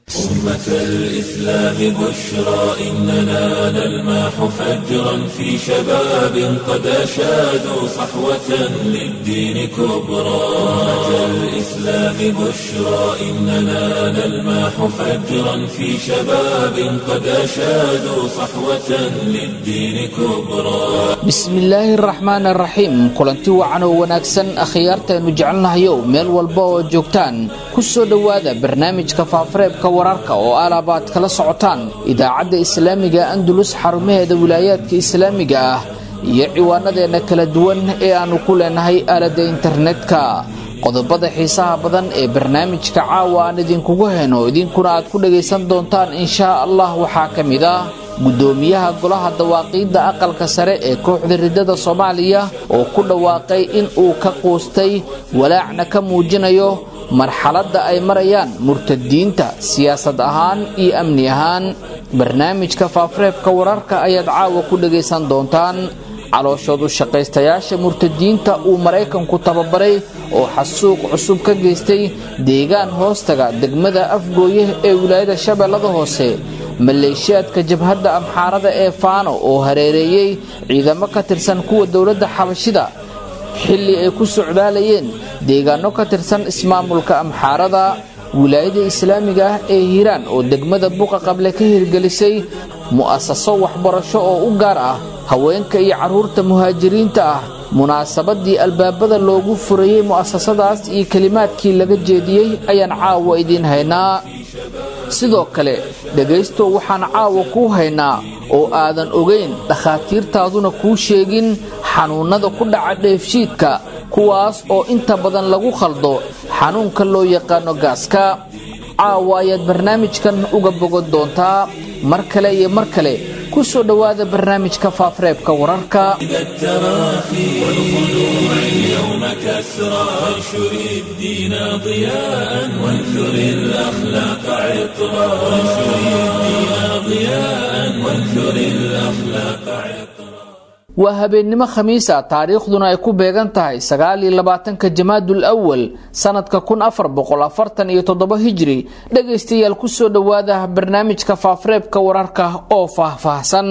أمة الإسلام بشرى إننا نلمح فجرا في شباب قد أشادوا صحوة للدين كبرى أمة الإسلام بشرى إننا نلمح فجرا في شباب قد أشادوا صحوة للدين كبرى bismillaahi araxmaan araxiim kulanti wacan oo wanaagsan akhyaartaaynu jecelnahayow meel walba oo joogtaan ku soo dhowaada barnaamijka faafareebka wararka oo alaabaad kala socotaan idaacadda islaamiga andulus xarumaheeda wilaayaadka islaamiga ah iyo ciwaanadeenna kala duwan ee aannu ku leenahay aaladda internetka qodobada xiisaha badan ee barnaamijka caawa aan idinkugu heno idinkuna aad ku dhagaysan doontaan inshaa allah waxaa ka mid ah guddoomiyaha golaha dawaaqiidda aqalka sare ee kooxda riddada soomaaliya oo ku dhawaaqay in uu ka quustay walaacna ka muujinayo marxaladda ay marayaan murtadiinta siyaasad ahaan iyo amni ahaan barnaamijka faafareebka wararka ayaad caawa ku dhagaysan doontaan calooshoodu shaqaystayaasha murtadiinta uu maraykanku tababaray oo xasuuq cusub ka geystay deegaan hoostaga degmada afgooye ee wilaayada shabeellada hoose maleeshiyaadka jabhadda amxaarada ee faano oo hareereeyey ciidamo ka tirsan kuwa dowladda xabashida xilli ay ku socdaalayeen deegaano ka tirsan ismaamulka amxaarada wilaayada islaamiga ah ee hiiraan oo degmada buqa qable ka hirgelisay mu'asaso waxbarasho oo u gaar ah haweenka iyo carruurta muhaajiriinta ah munaasabadii albaabada loogu furayey mu'asasadaas iyo kelimaadkii laga jeediyey ayaan caawa idiin haynaa sidoo kale dhegaystow waxaan caawa kuu haynaa oo aadan ogayn dhakhaatiirtaaduna kuu sheegin xanuunnada ku dhaca dheefshiidka kuwaas oo inta badan lagu khaldo xanuunka loo yaqaano gaaska caawa ayaad barnaamijkan uga bogan doontaa mar kale iyo mar kale ku soo dhowaada barnaamijka faafareebka wararka اليوم كسرى وانشر الدين ضياء وانثر الأخلاق عطرا وانشر الدين ضياء وانثر الأخلاق عطرا waa habeennimo khamiisa taariikhduna ay ku beegan tahay sagaaliyo labaatanka jamaadul awal sanadka kun afar boqol afartan iyo toddoba hijri dhegaystayaal kusoo dhowaada barnaamijka faafareebka wararka oo faahfaahsan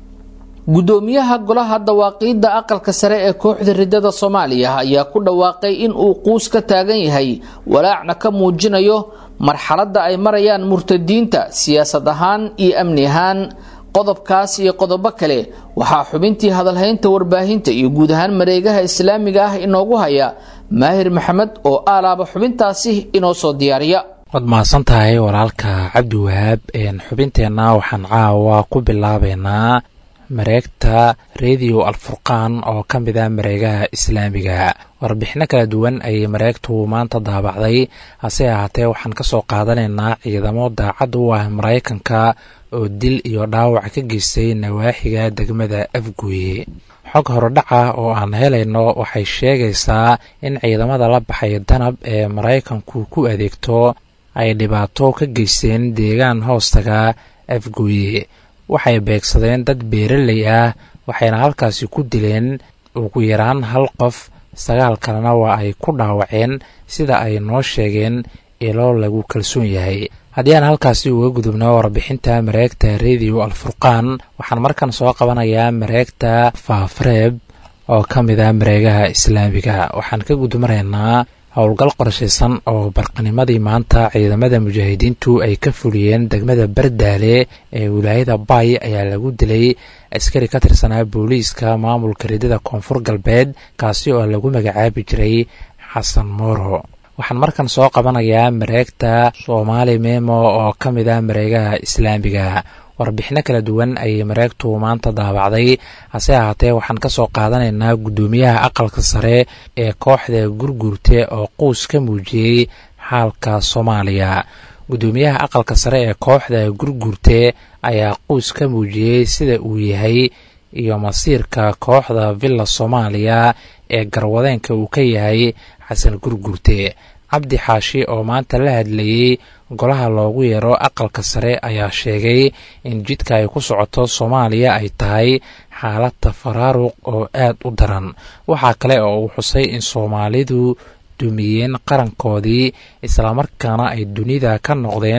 guddoomiyaha golaha dawaaqiidda aqalka sare ee kooxda riddada soomaaliya ayaa ku dhawaaqay in uu quus ka taagan yahay walaacna ka muujinayo marxaladda ay marayaan murtadiinta siyaasad ahaan iyo amni ahaan qodobkaas iyo qodobo kale waxaa xubintii hadalhaynta warbaahinta iyo guud ahaan mareegaha islaamiga ah inoogu haya maahir maxamed oo aalaaba xubintaasi inoo soo diyaariya waad mahadsan tahay walaalka cabdiwahaab xubinteenna waxaan caawa ku bilaabeynaa mareegta rediyo alfurqaan oo ka mid ah mareegaha islaamiga warbixino kala duwan ayay mareegtu maanta daabacday hase ahaatee waxaan ka soo qaadanaynaa ciidamo daacad u ah maraykanka oo dil iyo dhaawac ka geystay nawaaxiga degmada afguye xog horodhaca oo aan helayno waxay sheegaysaa in ciidamada la baxay danab ee maraykanku ku adeegto ay dhibaato ka geysteen deegaan hoostaga afguye waxay beegsadeen dad beeraley ah waxayna halkaasi ku dileen ugu yaraan hal qof sagaal kalena waa ay ku dhaawaceen sida ay noo sheegeen ilo lagu kalsoon yahay haddii aan halkaasi uga gudubno warbixinta mareegta rediyo alfurqaan waxaan markan soo qabanayaa mareegta faafareeb oo ka mid ah mareegaha islaamiga waxaan ka gudmaraynaa howlgal qorshaysan oo barqanimadii maanta ciidamada mujaahidiintu ay ka fuliyeen degmada bardaale ee wilaayada bay ayaa lagu dilay askari ka tirsanaa booliiska maamulka ridada koonfur galbeed kaasi oo lagu magacaabi jiray xasan mooro waxaan markan soo qabanayaa mareegta soomaali memo oo ka mid ah mareegaha islaamiga warbixino kala duwan ayay mareegtu maanta daabacday hase ahaatee waxaan ka soo qaadanaynaa guddoomiyaha aqalka sare ee kooxda gurguurte oo quus ka muujiyey xaalka soomaaliya guddoomiyaha aqalka sare ee kooxda gurguurte ayaa quus ka muujiyey sida uu yahay iyo masiirka kooxda villa soomaaliya ee garwadeenka uu ka yahay xasan gurguurte cabdi xaashi oo maanta la hadlayey golaha loogu yeero aqalka sare ayaa sheegay in jidka ay ku socoto soomaaliya ay tahay xaalad tafaraaruq oo aad u daran waxaa kale oo uu xusay in soomaalidu dumiyeen qarankoodii islamarkaana ay dunida ka noqdeen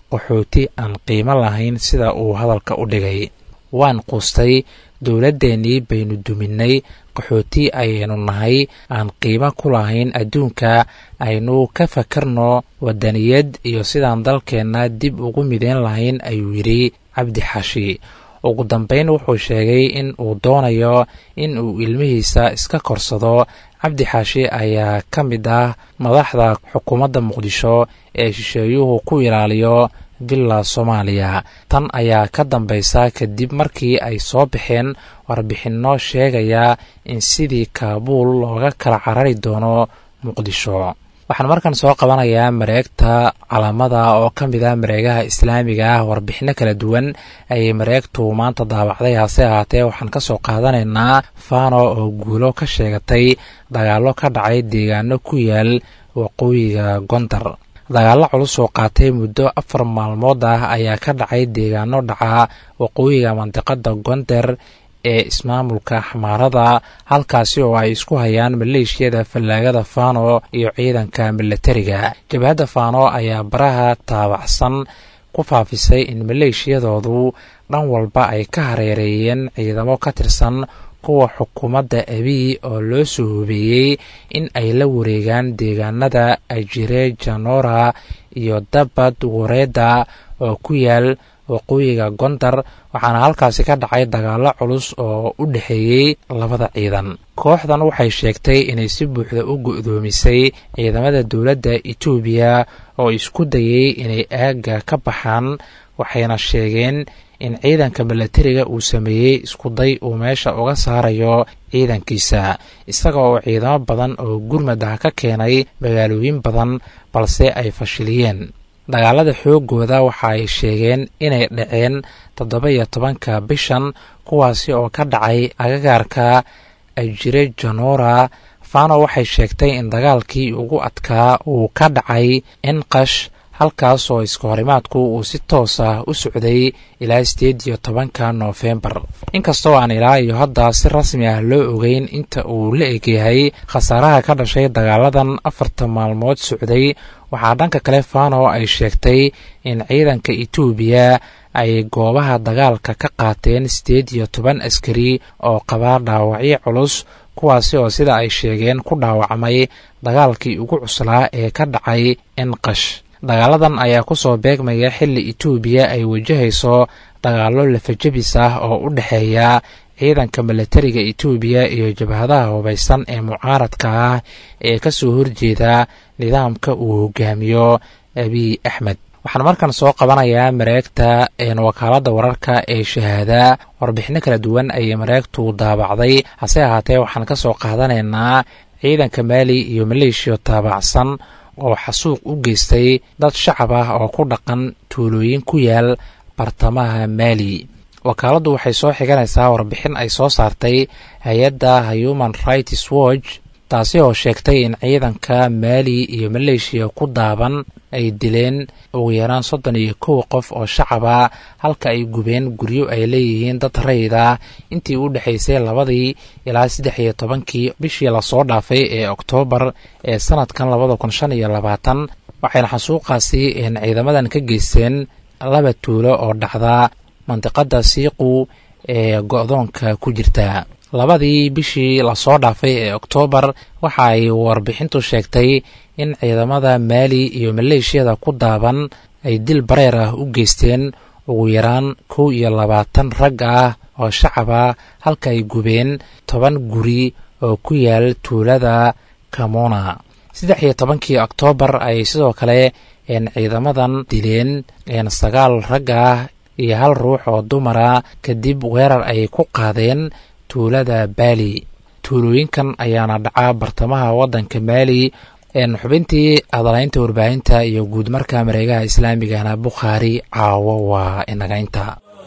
qaxooti aan qiimo lahayn sida uu hadalka u dhigay waan quustay dowladdeennii baynu duminnay qaxooti ayaynu nahay aan qiimo ku lahayn adduunka aynu ka fakarno waddaniyad iyo sidaan dalkeenna dib ugu mideyn lahayn ayuu yidhi cabdi xashi ugu dambayn wuxuu sheegay in uu doonayo in uu ilmihiisa iska korsado cabdi xaashi ayaa ka mid ah madaxda xukuumadda muqdisho ee shisheeyuhu ku ilaaliyo villa soomaaliya tan ayaa ka dambaysa kadib markii ay soo baxeen warbixinno sheegaya in sidii kaabuul looga kala carari doono muqdisho waxaan markan soo qabanayaa mareegta calaamada oo ka mid ah mareegaha islaamiga ah warbixino kala duwan ayay mareegtu maanta daabacday hase ahaatee waxaan ka soo qaadanaynaa fano oo guulo ka sheegatay dagaallo ka dhacay deegaano ku yaal waqooyiga gondar dagaallo culus oo qaatay muddo afar maalmood ah ayaa ka dhacay deegaano dhaca waqooyiga mandiqada gonder ee ismaamulka xamaarada halkaasi oo ay isku hayaan maleeshiyada fallaagada fano iyo ciidanka milatariga jabhadda fano ayaa baraha taabacsan ku faafisay in maleeshiyadoodu dhan walba ay ka hareereeyeen ciidamo ka tirsan kuwa xukuumadda abiy oo loo soo hubeeyey in ay la wareegaan deegaanada ajire janora iyo dabad wareeda oo ku yaal waqooyiga gondar waxaana halkaasi ka dhacay dagaallo culus oo u dhexeeyey labada ciidan kooxdan waxay sheegtay inay si buuxda u go'doomisay ciidamada dowladda etoobiya oo isku dayey inay aagga ka baxaan waxayna sheegeen in ciidanka milatariga uu sameeyey iskuday uu meesha uga saarayo ciidankiisa isaga oo ciidamo badan oo gurmad ah ka keenay magaalooyin badan balse ay fashiliyeen dagaalada xoogooda waxa ay sheegeen inay dhaceen toddoba iyo tobanka bishan kuwaasi oo ka dhacay agagaarka ajire janora fano waxay sheegtay in dagaalkii ugu adkaa uu ka dhacay enqash halkaas oo iska horimaadku uu si toos ah u socday ilaa sideed iyo tobanka noofembar inkastoo aan ilaa iyo hadda si rasmi ah loo ogeyn inta uu la egyahay khasaaraha ka dhashay dagaaladan afarta maalmood socday waxaa dhanka kale fano ay sheegtay in ciidanka etoobiya ay goobaha dagaalka ka qaateen siddeed iyo toban askari oo qabaa dhaawacyo culus kuwaasi oo sida ay sheegeen ku dhaawacmay dagaalkii ugu cuslaa ee ka dhacay enqash dagaaladan ayaa ku soo beegmaya xilli etoobiya ay wajahayso dagaallo lafajabis ah oo u dhexeeya ciidanka milatariga etoobiya iyo jabhadaha hubaysan ee mucaaradka ah ee ka soo horjeeda nidaamka uu hogaamiyo abiy axmed waxaan markan soo qabanayaa mareegta wakaaladda wararka ee shahaada warbixino kala duwan ayay mareegtu daabacday hase ahaatee waxaan ka soo qaadanaynaa ciidanka maali iyo maleeshiya taabacsan oo xasuuq u geystay dad shacab ah oo ku dhaqan tuulooyin ku yaal bartamaha maali wakaaladdu waxay soo xiganaysaa warbixin ay soo saartay hay-adda human rights watch taasi oo sheegtay in ciidanka maali iyo maleeshiya ku daaban ay dileen ugu yaraan soddon iyo kow qof oo shacaba halka ay gubeen guryo ay leeyihiin dad rayid ah intii u dhexaysay labadii ilaa saddex iyo tobankii bishii lasoo dhaafay ee oktoobar ee sanadkan labada kun shan iyo labaatan waxayna xasuuqaasi ciidamadan ka geysteen laba tuulo oo dhacda mandiqada siiqu ee go-doonka ku jirta labadii bishii lasoo dhaafay ee oktoobar waxa ay warbixintu sheegtay in ciidamada maali iyo maleeshiyada ku daaban ay dil bareer ah u geysteen ugu yaraan kow iyo labaatan rag ah oo shacab ah halka ay gubeen toban guri oo ku yaal tuulada kamona saddex iyo tobankii oktoobar ayay sidoo kale ciidamadan dileen sagaal rag ah iyo hal ruux oo dumara kadib weerar ay ku qaadeen tuulada baali tuulooyinkan ayaana dhaca bartamaha waddanka maali xubintii hadalaynta warbaahinta iyo guud marka mareegaha islaamigana bukhaari caawo waa inaga inta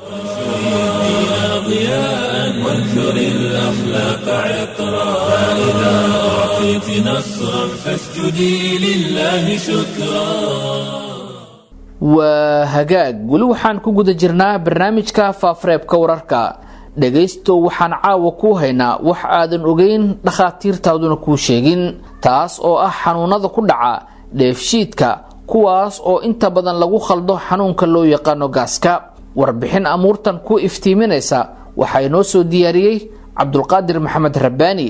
وانثر الأخلاق عطرا فإذا أعطيت نصرا فاسجدي لله شكرا waa hagaag weli waxaan ku guda jirnaa barnaamijka faafareebka wararka dhegaysto waxaan caawa kuu haynaa wax aadan ogeyn dhakhaatiirtaaduna kuu sheegin taas oo ah xanuunada ku dhaca dheefshiidka kuwaas oo inta badan lagu khaldo xanuunka loo yaqaano gaaska warbixin amuurtan ku iftiiminaysa waxaa inoo soo diyaariyey cabdulqaadir maxamed rabbaani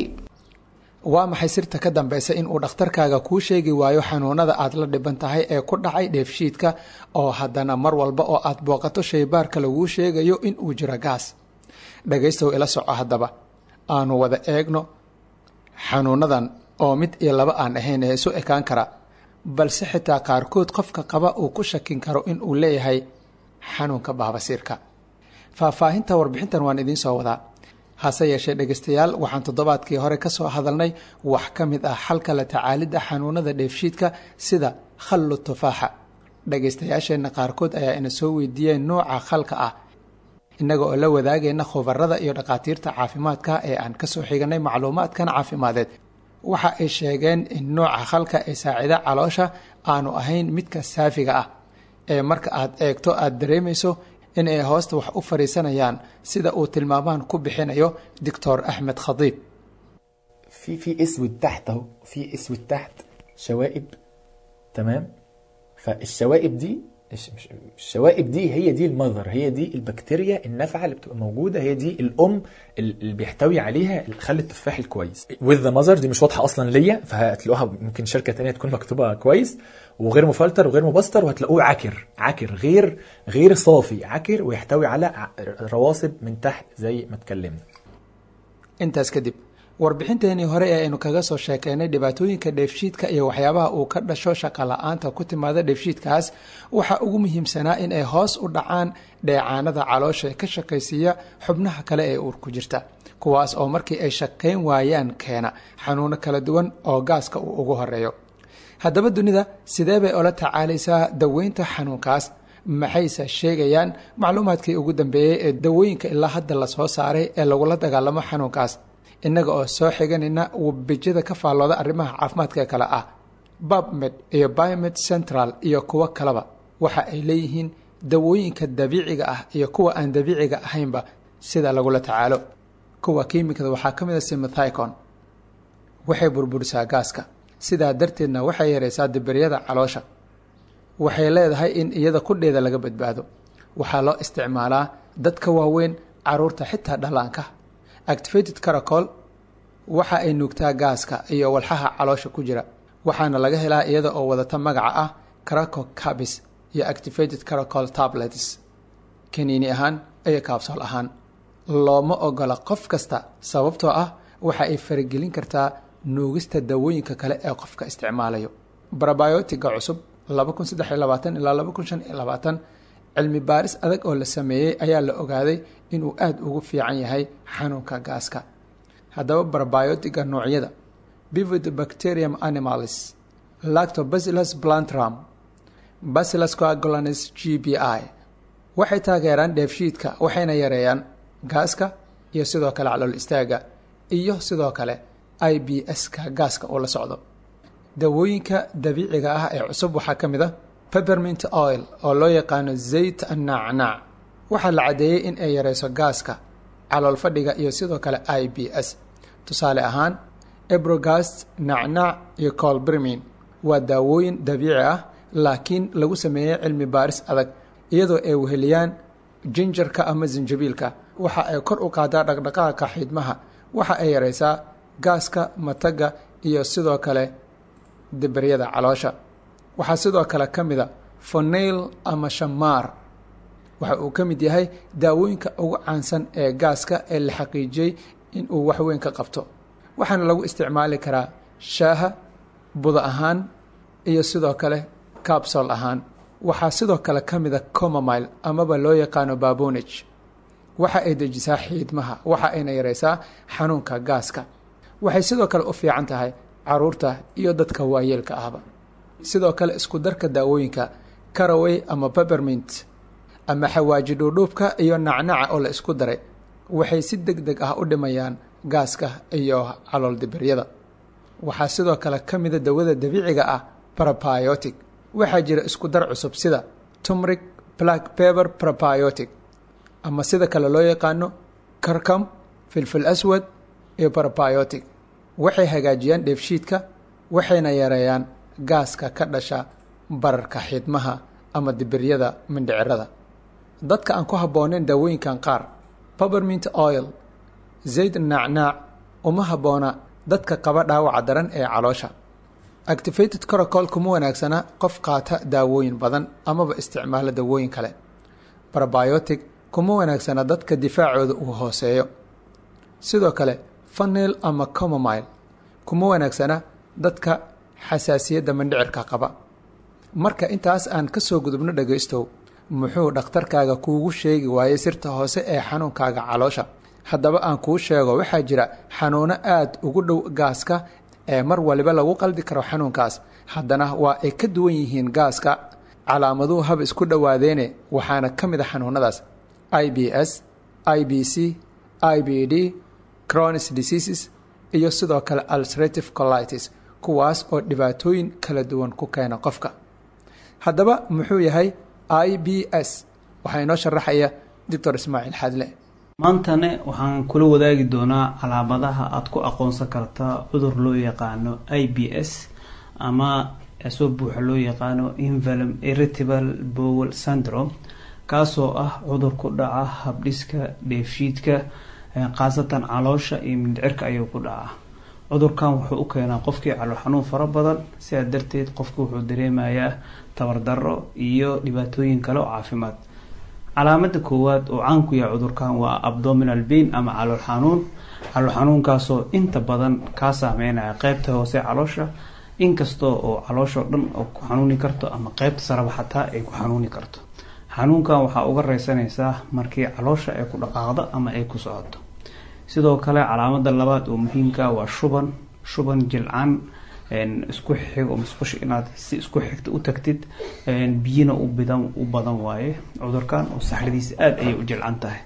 waa maxay sirta ka dambeysa in uu dhakhtarkaaga kuu sheegi waayo xanuunada aad la dhiban tahay ee ku dhacay dheefshiidka oo haddana mar walba oo aad booqato shaybaarka laguu sheegayo in uu jiro gaas dhagaystow ila soco haddaba aanu wada eegno xanuunadan oo mid iyo laba aan ahayn ee isu ekaan kara balse xitaa qaarkood qofka qaba uu ku shakin karo in uu leeyahay xanuunka baabasiirka faahfaahinta warbixintan waan idiin soo wadaa hase yeeshee dhegaystayaal waxaan toddobaadkii hore ka soo hadalnay wax ka mid ah xalka la tacaalidda xanuunada dheefshiidka sida khallu tufaaxa dhagaystayaasheenna qaarkood ayaa ina soo weydiiyeen nooca khalka ah innaga oo la wadaagayna khubarada iyo dhakhaatiirta caafimaadka ee aan kasoo xiganay macluumaadkan caafimadeed waxa ay sheegeen in nooca khalka ee saacida caloosha aanu ahayn midka saafiga ah ee marka aad eegto aada dareemayso in ay hoosta wax u fadhiisanayaan sida uu tilmaamaan ku bixinayo doctor axmed khadiib في في اسود تحت اهو في اسود تحت شوائب تمام فالشوائب دي الش- مش- الشوائب دي هي دي المذر هي دي البكتيريا النافعه اللي بتبقى موجوده هي دي الام اللي بيحتوي عليها خل التفاح الكويس with the mother دي مش واضحه اصلا ليا فهتلاقوها ممكن شركه تانية تكون مكتوبه كويس وغير مفلتر وغير مبستر وهتلاقوه عكر عكر غير غير صافي عكر ويحتوي على ع- رواسب من تحت زي ما اتكلمنا intaas kadib warbixinteenii hore ee aynu kaga soo sheekeynay dhibaatooyinka dheefshiidka iyo waxyaabaha uu ka dhasho shaqa la-aanta ku timaada dheefshiidkaas waxaa ugu muhiimsanaa in ay hoos u dhacaan dheecaanada caloosha ee ka shaqaysiiya xubnaha kale ee uur ku jirta kuwaas oo markii ay shaqayn waayaan keena xanuuno kala duwan oo gaaska uu ugu horeeyo haddaba dunida sidee bay ola tacaalaysaa daweynta xanuunkaas maxayse sheegayaan macluumaadkii ugu dambeeyey ee dawooyinka ilaa hadda lasoo saaray ee lagula dagaalamo xanuunkaas innaga oo soo xiganayna webijada ka faallooda arrimaha caafimaadka kale ah babmed iyo biomed central iyo kuwo kaleba waxa ay leeyihiin dawooyinka dabiiciga ah iyo kuwa aan dabiiciga ahaynba sida lagula tacaalo kuwa kiimikada waxaa ka mid a simithicon waxay burburisaa gaaska sidaa darteedna waxay yaraysaa dibiryada caloosha waxay leedahay in iyada kudheeda laga badbaado waxaa loo isticmaalaa dadka waaweyn caruurta xitaa dhallaanka activated caracol waxa ay nuugtaa gaaska iyo walxaha caloosha ku jira waxaana laga helaa iyada oo wadata magaca ah caraco cabis iyo activated caracol tablets kaniini ahaan iyo kaabsool ahaan looma ogola qof kasta sababtoo ah waxa ay faragelin kartaa nuugista dawooyinka kale ee qofka isticmaalayo barabiotiga cusub ilaa cilmi baaris adag oo la sameeyey ayaa la ogaaday inuu aada ugu fiican yahay xanuunka gaaska haddaba barabiotiga noocyada bivibacterium animalis lactobacillus plantrum bacillus coagulanis g b i waxay taageeraan dheefshiidka waxayna yareeyaan gaaska iyo sidoo kale calool istaaga iyo sidoo kale i b s-ka gaaska uu la socdo dawooyinka dabiiciga ah ee cusub waxaa ka mid a peppermint oil oo loo yaqaano zayt annacnaac waxaa la caddeeyey in ay yareyso gaaska calool fadhiga iyo sidoo kale i b s tusaale ahaan ebrogast nacnaac iyo colbrimin waa daawooyin dabiici ah laakiin lagu sameeyey cilmi baaris adag iyadoo ay weheliyaan jinjarka ama sinjabiilka waxa ay kor u qaadaa dhaqdhaqaaqa xiidmaha waxa ay yareysaa gaaska mataga iyo sidoo kale dibaryada caloosha waxaa sidoo kale ka mid a fonail ama shamaar waxa uu ka mid yahay daawooyinka ugu caansan ee gaaska ee la xaqiijiyey in uu waxweyn ka qabto waxaana lagu isticmaali karaa shaaha buda ahaan iyo sidoo kale cabsol ahaan waxaa sidoo kale ka mid a comomile amaba loo yaqaano babonage waxa ay dejisaa xiidmaha waxa ayna yareysaa xanuunka gaaska waxay sidoo kale u fiican tahay caruurta iyo dadka waayeelka ahba sidoo kale isku darka daawooyinka caraway ama peppermint ama xawaaji dhuudhuubka iyo nacnaca oo la isku daray waxay si deg deg ah u dhimayaan gaaska iyo calool dibiryada waxaa sidoo kale ka mida dawada dabiiciga ah probiotic waxaa jira isku dar cusub sida tumric black pepper probiotic ama sida kale loo yaqaano carcam filfil aswad iyo probiotic waxay hagaajiyaan dheefshiidka waxayna yareeyaan gaaska ka dhasha bararka xidmaha ama dibiryada mindhicirada dadka aan ku habbooneyn daawooyinkan qaar pobermint oil zayd naacnaac uma habboona dadka qaba dhaawaca daran ee caloosha activated corocol kuma wanaagsana qof qaata daawooyin badan amaba isticmaala daawooyin kale probiotic kuma wanaagsana dadka difaacooda uu hooseeyo sidoo kale fanil ama comomile kuma wanaagsana dadka xasaasiyadda mandhicirka qaba marka intaas aan ka soo gudubno dhagaystow muxuu dhakhtarkaaga kuugu sheegi waayey sirta hoose ee xanuunkaaga caloosha haddaba aan kuu sheego waxaa jira xanuuno aada ugu dhow gaaska ee mar waliba lagu qaldi karo xanuunkaas haddana waa ay ka duwan yihiin gaaska calaamaduhu haba isku dhowaadeene waxaana ka mid a xanuunadaas i b s i b c i b d cronis diseases iyo sidoo kale ulcerative colitis kuwaas oo dhibaatooyin kala duwan ku keena qofka haddaba muxuu yahay i b s waxaa inoo sharaxaya doctor ismaaciil xadle maantane waxaan kula wadaagi doonaa calaamadaha aada ku aqoonsan kartaa cudur loo yaqaano i b s ama soo buuxa loo yaqaano invalum irritable bowel syndrome kaasoo ah cudur ku dhaca habdhiska dheefshiidka khaasatan caloosha iyo mindhicirka ayuu ku dhacaa cudurkan wuxuu u keenaa qofkii calool xanuun fara badan sidaa darteed qofku wuxuu dareemayaa tabardaro iyo dhibaatooyin kale oo caafimaad calaamada koowaad oo caan ku yahay cudurkan waa abdominal bain ama calool xanuun calool xanuunkaasoo inta badan kaa saameynaya qeybta hoose caloosha inkastoo oo calooshao dhan oo ku xanuuni karto ama qeybta saraba xataa ay ku xanuuni karto xanuunkan waxaa uga reysanaysaa markii caloosha ay ku dhaqaaqdo ama ay ku socoto sidoo kale calaamada labaad oo muhiimka waa shuban shuban jilcan isku xigo musqusha inaad si isku xigta u tagtid biyina u bidan u badan waaye cudurkan oo saxradiisa aada ayay u jilcan tahay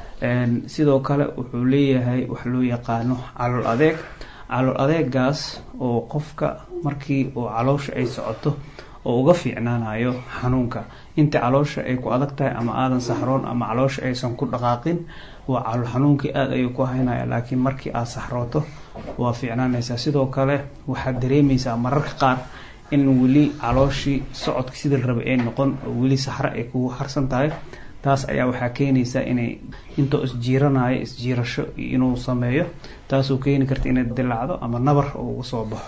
sidoo kale wuxuu leeyahay wax loo yaqaano calool adeeg calool adeegaas oo qofka markii oo caloosha ay socoto oo uga fiicnaanayo xanuunka inta caloosha ay ku adag tahay ama aadan saxroon ama caloosha aysan ku dhaqaaqin waa calool xanuunkii aada ayuu ku haynaya laakiin markii aada saxrooto waa fiicnaanaysaa sidoo kale waxaad dareemaysaa mararka qaar in weli calooshii socodka sidii la rabay ay noqon oo weli saxro ay kugu harsan tahay taas ayaa waxaa keenaysaa inay intoo isjiiranayo isjiirasho inuu sameeyo taasoo keeni karta inay dilacdo ama nabar oo uga soo baxo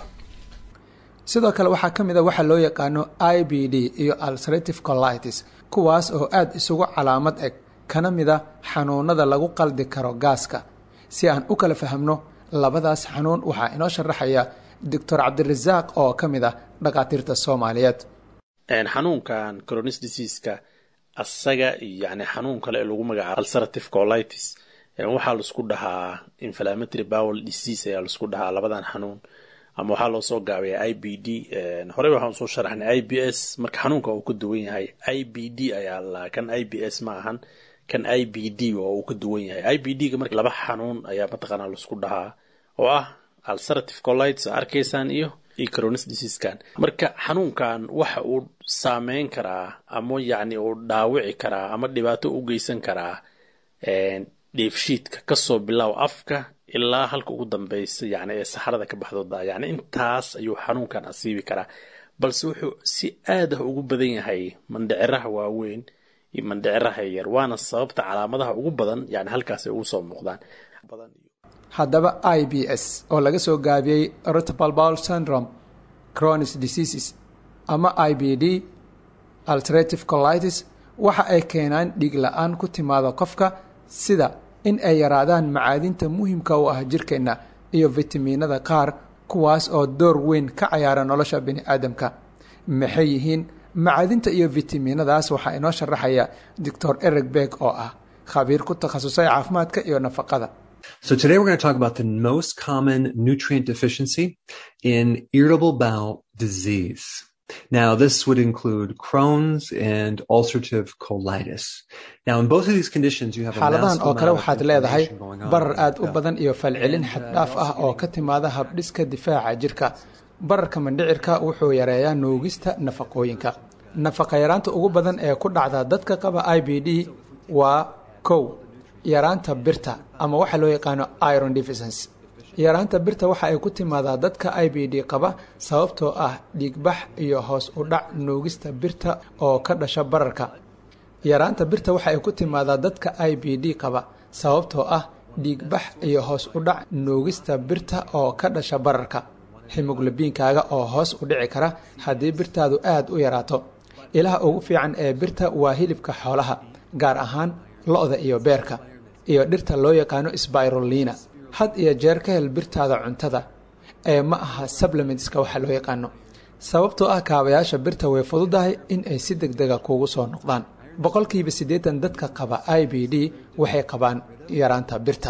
sidoo kale waxaa ka mid a waxaa loo yaqaano i b d iyo ulcerative colitis kuwaas oo aada isugu calaamad eg kana mid a xanuunada lagu qaldi karo gaaska si aan u kala fahamno labadaas xanuun waxaa inoo sharaxaya doctor cabdirasaaq oo ka mid ah dhakhaatiirta soomaaliyeed xanuunkan cronis diseaska asaga iyo yani xanuun kale ee lagu magacaabo ulcerative colitis waxaa laisku dhahaa inflammatory bowel disease ayaa laisku dhahaa labadan xanuun ama waxaa loo soo gaabaya i b d horey waxaan soo sharaxnay i b s marka xanuunka uu ka duwan yahay i b d ayaa la kan i b s ma ahan kan i b d oo uu ka duwan yahay i b d ga marka laba xanuun ayaa mataqaanaa laisku dhahaa oo ah ulcerative colitis oo arkaysaan iyo iyo cronis diseaskan marka xanuunkan waxa uu saameyn karaa ama yacni uu dhaawici karaa ama dhibaato u geysan karaa dheefshiidka kasoo bilow afka ilaa halka ugu dambeysa yani ee saxarada ka baxdooda yani intaas ayuu xanuunkan asiibi karaa balse wuxuu si aad ah ugu badan yahay mandhiciraha waaweyn iyo mandhiciraha yar waana sababta calaamadaha ugu badan yani halkaas ay ugu soo muuqdaan haddaba i b s oo laga soo gaabiyey irritable bowel syndrome cronis diseases ama i b d ulcerative colitis waxa ay keenaan dhiig la-aan ku timaada qofka sida in ay yaraadaan macaadinta muhimka u ah jirkeenna iyo fitamiinada qaar kuwaas oo door weyn ka cayaara nolosha bini aadamka maxay yihiin macaadinta iyo fitamiinadaas waxaa inoo sharaxaya doctor eric beeg oo ah khabiir ku takhasusay caafimaadka iyo nafaqada So today we're going to talk about the most common nutrient deficiency in irritable bowel disease. Now, this would include Crohn's and ulcerative colitis. Now, in both of these conditions, you have a xaaladahan massive oo kale amount of waxaad leedahay inflammation going on. barar aad u badan iyo falcelin xaddhaaf ah oo ka timaada habdhiska difaaca jirka bararka mandhicirka wuxuu yareeyaa nuugista nafaqooyinka nafaqa yaraanta ugu badan ee ku dhacda dadka qaba i b d waa kow yaraanta birta ama waxa loo yaqaano iron deficiency yaraanta birta waxa ay ku timaadaa dadka i b d qaba sababtoo ah dhiigbax iyo hoos u dhac nuugista birta oo ka dhasha bararka yaraanta birta waxa ay ku timaadaa dadka i b d qaba sababtoo ah dhiigbax iyo hoos u dhac nuugista birta oo ka dhasha bararka himoglobiinkaaga oo hoos u dhici kara haddii birtaadu aada u yaraato ilaha ugu fiican ee birta waa hilibka xoolaha gaar ahaan lo-da iyo beerka iyo dhirta loo yaqaano sbirolina had iyo jeer ka hel birtaada cuntada ee ma aha supplementska waxa loo yaqaano sababtoo ah kaabayaasha birta way fududahay in ay si deg dega kuugu soo noqdaan boqolkiiba siddeetan dadka qaba i b d waxay qabaan yaraanta birta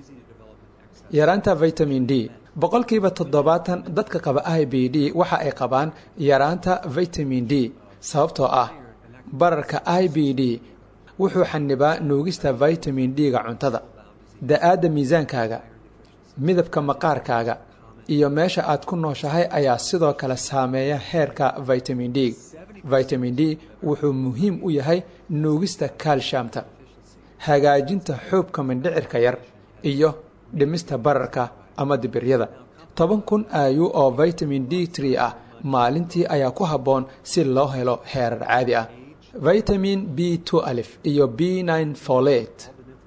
yaraanta vitamin d boqolkiiba toddobaatan dadka qaba i b d waxa ay qabaan yaraanta vitamin d sababtoo ah bararka i b d wuxuu xanibaa nuugista vitamin d-ga cuntada da-aadda miisaankaaga midabka maqaarkaaga iyo meesha aad ku nooshahay ayaa sidoo kale saameeya heerka vitamin d vitamin d wuxuu muhiim u yahay nuugista kaalshamta hagaajinta xoobka mindhicirka yar iyo dhimista bararka ama dibiryada toban kun ayu oo vitamin d tree ah maalintii ayaa ku habboon si loo helo heerar caadi ah vitamin b two alif iyo b nine folate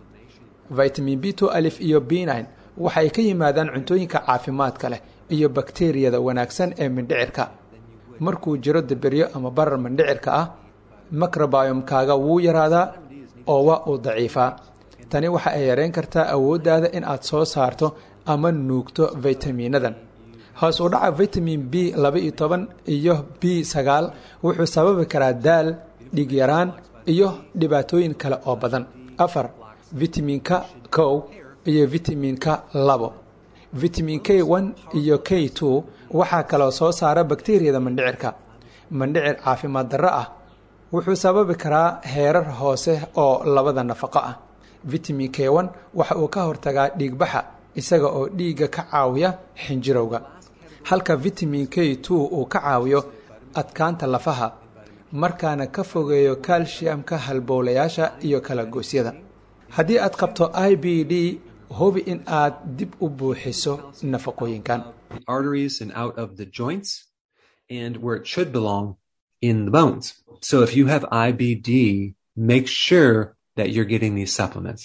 vitamin b two alif iyo b nine waxay ka yimaadaan cuntooyinka caafimaadka leh iyo bakteriyada wanaagsan ee mindhicirka markuu jiro dibiryo ama barar mindhicirka ah macrobiomkaaga wuu yaraadaa oo waa uu daciifaa tani waxa ay yareyn kartaa awooddaada in aad soo saarto ama nuugto vitamiinadan hoos u dhaca vitamin b laba iyo toban iyo b sagaal wuxuu sababi karaa daal dhiig yaraan iyo dhibaatooyin kale oo badan afar vitaminka kow iyo vitaminka labo vitamin k one iyo k two waxaa kaloo soo saara bakteriyada mandhicirka mandhicir caafimaad darro ah wuxuu sababi karaa heerar hoose oo labada nafaqo ah vitamin k one waxa uu ka hortagaa dhiigbaxa isaga oo dhiigga ka caawiya xinjirowga halka vitamin k two uu ka caawiyo adkaanta lafaha markaana ka fogeeyo kalshiyamka halbowlayaasha iyo kala goosyada haddii aad qabto i b d hubi in aad dib u buuxiso nafaqooyinkan the arteries and out of the joints and where it should belong in the bones. So if you have IBD, make sure that you're getting these supplements.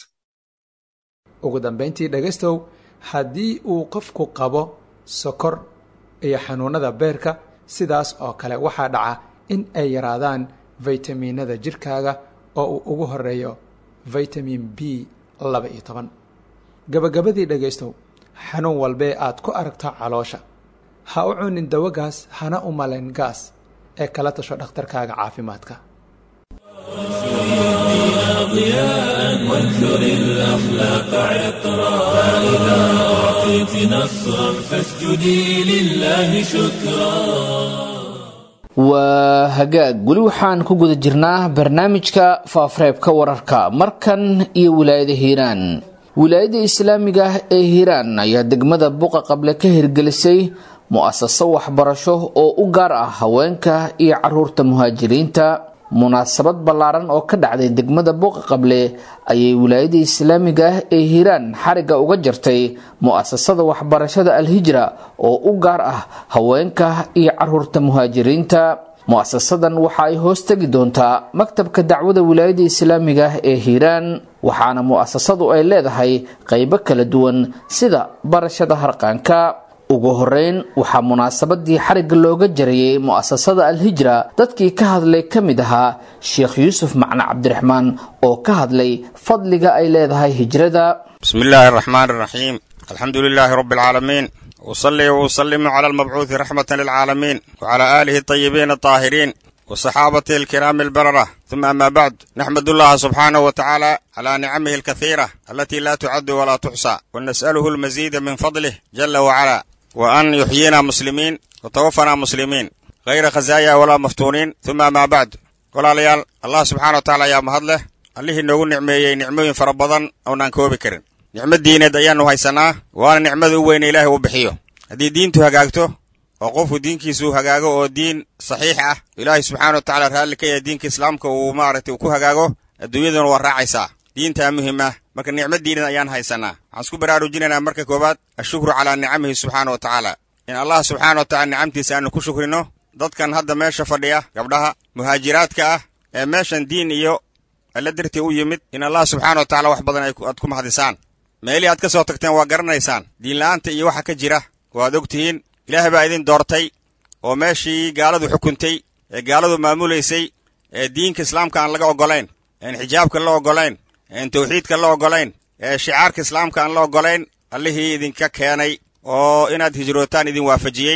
ugu dambayntii dhegaystow haddii uu qofku qabo sokor iyo xanuunada beerka sidaas oo kale waxaa dhaca in ay yaraadaan faytamiinada jirkaaga oo uu ugu horeeyo vitamin b laba iyo toban gabagabadii dhegaystow xanuun walbee aad ku aragto caloosha ha u cunin dawagaas hana u malayn gaas ee kala tasho dhakhtarkaaga caafimaadka ضياء وانثر الأخلاق عطرا فإذا أعطيت نصرا فاسجدي لله شكرا waa hagaag weli waxaan ku guda jirnaa barnaamijka faafareebka wararka markan iyo wilaayada hiiraan wilaayada islaamiga ah ee hiiraan ayaa degmada buqa qable ka hirgelisay mu-asaso waxbarasho oo u gaar ah haweenka iyo caruurta muhaajiriinta munaasabad ballaaran oo ka dhacday degmada buuqa qable ayay wilaayada islaamiga ah ee hiiraan xariga uga jartay mu-asasada waxbarashada alhijra oo u gaar ah haweenka iyo caruurta muhaajiriinta mu-asasadan waxa ay hoos tegi doontaa maktabka dacwada wilaayada islaamiga ah ee hiiraan waxaana mu-asasadu ay leedahay qeybo kala duwan sida barashada harqaanka ugu horeyn waxaa munaasabadii xarigga looga jarayay mu-asasada alhijra dadkii ka hadlay ka mid ahaa sheekh yuusuf macne cabdiraxmaan oo ka hadlay fadliga ay leedahay hijrada بسم الله الرحمن الرحيم الحمد لله رب العالمين وصلي وسلم على المبعوث رحمة للعالمين وعلى آله الطيبين الطاهرين وصحابته الكرام البررة ثم أما بعد نحمد الله سبحانه وتعالى على نعمه الكثيرة التي لا تعد ولا تحصى ونسأله المزيد من فضله جل وعلا وأن يحيينا مسلمين وتوفنا مسلمين غير خزايا ولا مفتونين ثم ما بعد ولا ليال الله سبحانه وتعالى يا مهدله allihii noogu nicmeeyey nicmooyin fara badan oonaan koobi karin nicmo diineed ayaannu haysanaa waana nicmada u weyne ilaahay uu bixiyo haddii diintu hagaagto oo qofku diinkiisu hagaago oo diin saxiix ah ilaahay subxaana wa tacaala raalli ka yahay diinka islaamka uu maaragtay ku hagaago adduunyaduna waa raacaysaa diintaa muhim ah marka nicmadiinan ayaan haysanaa waxaan isku baraarujinaynaa marka koowaad ashukru calaa nicamihi subxaana wa tacaala in allah subxaana wa tacala nicamtiisa aanu ku shukrino dadkan hadda meesha fadhiya gabdhaha muhaajiraadka ah ee meeshan diin iyo alla dartii u yimid in allah subxaana wa tacala wax badan aad ku mahadisaan meelihii aad ka soo tagteen waa garanaysaan diinla'aanta iyo waxa ka jira waad og tihiin ilaahay baa idin doortay oo meeshii gaaladu xukuntay ee gaaladu maamulaysay ee diinka islaamka aan laga oggolayn een xijaabka la oggolayn een tawxiidka la oggolayn ee shicaarka islaamka aan la oggolayn allihii idinka keenay oo inaad hijrootaan idin waafajiyey